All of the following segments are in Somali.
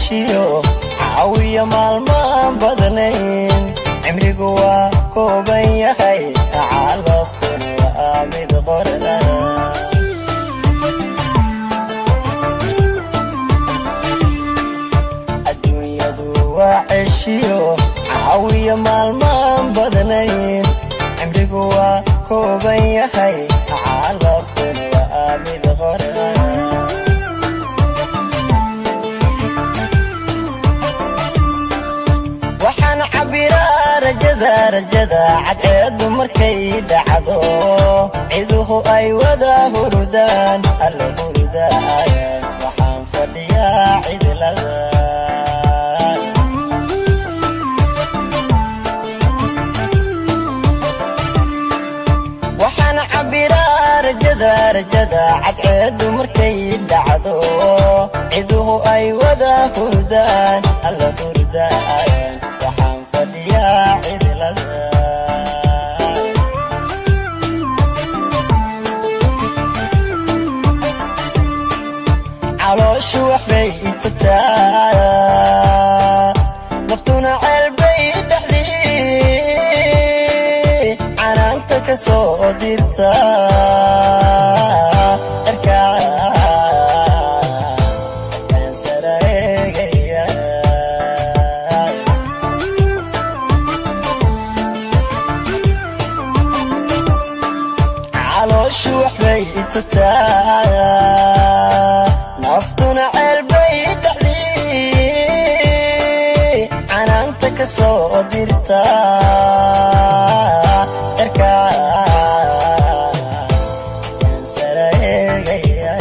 ceshiyo caawiya maalmaan badnayn cimrigu waa kooban yahay calafkun waa mid qorna adduunyadu waa ceshiyo caawiya maalmaan badnayn cimrigu waa kooban yahay calafkun waa mid qorna waxaan cabbiraa rajada rajada cadceeddu markay dhacdo ciduhu ay wada hurudaan alla hurudaayan waxaan fadhiyaa cidlada waxaan cabbiraa rajada rajada cadceeddu markay dhacdo ciduhu ay wada hurdaan alla hurdaayan waxaan fadhiyaa cidlada calooshu waxbay itagtaa naftuna ceelbay dhexdii canaanta ka soo dirta erkaan sara eegaya calooshu waxbay itagtaa naftuna ceelbay dhexdii canaanta ka soo dirta erkaan sara eegaya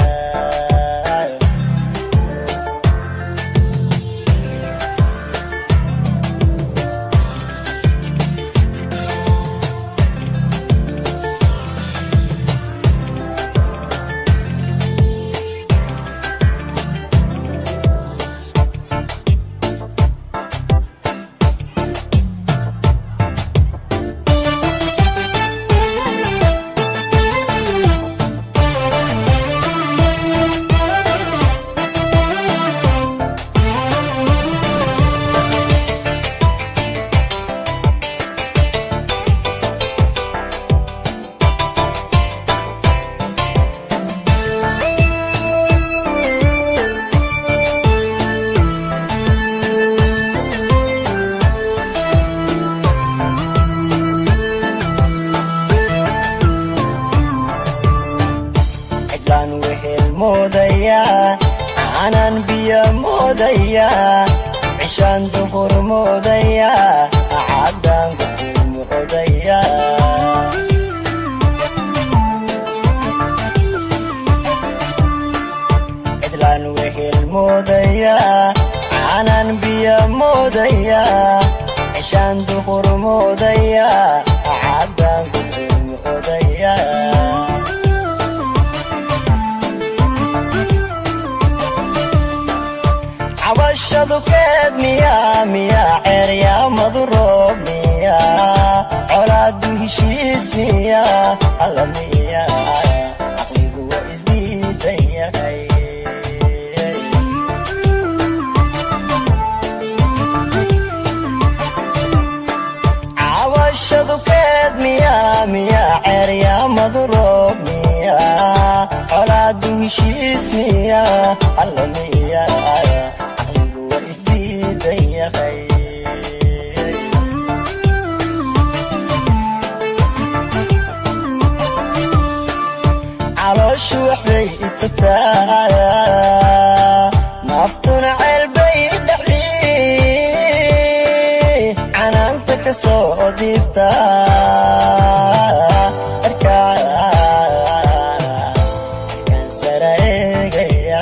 cidlaan wehel moodayaa aanan biyo moodayaa cishaan duhur moodayaa caddaan gudu moodayaa cidlaan wehel moodayaa aanan biyo moodayaa cishaan duhur moodayaa caddaan gudu moodayaa cabashadu keed miyaa miyaa ceeryaamadu roob miyaa colaadu heshiis miyaa alla miyaa caqligu waa isdiidan yahay cabashadu keed miyaa miyaa ceeryaamadu roob miyaa colaadu heshiis miyaa alla miyaa caqligu waa isdiidan yahay calooshu waxbay itagtaa naftuna ceelbay dhexdii canaanta ka soo dirta erkaan sara eegaya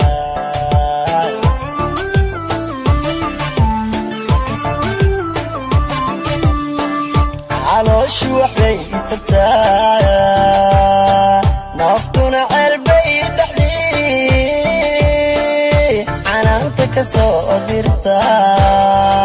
calooshu waxbay itagtaa naftuna ceelbay dhexdii canaanta ka soo dirta